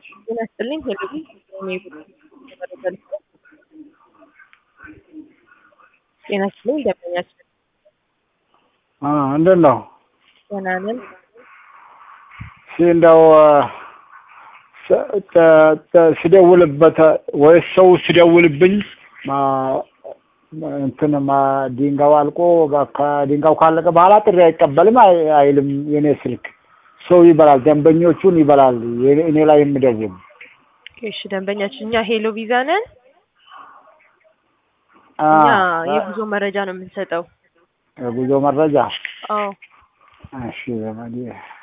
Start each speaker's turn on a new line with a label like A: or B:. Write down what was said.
A: ጤና ይስጥልኝ ሄሎዊ ጤና ይስጥልኝ ደንበኛችን
B: እንዴት ነው?
A: ደህና ነን።
B: እስኪ እንደው ስ- ተ- ተ- ስደውልበት ወይስ ሰው ሲደውልብኝ ማ- እንትን ማ- ድንጋዩ አልቆ ከ- ድንጋዩ ካለቀ በኋላ ጥሪ አይቀበልም አይ- አይልም የኔ ስልክ። ሰው ይበላል፣ ደንበኞቹን ይበላል። የኔ- እኔ ላይ የምደውል
A: እሺ ደንበኛችን እኛ ሄሎ ቪዛ ነን።
B: አ፣
A: እኛ የጉዞ መረጃ ነው የምንሰጠው።
B: የጉዞ መረጃ
A: አዎ
B: እሺ ዘመዴ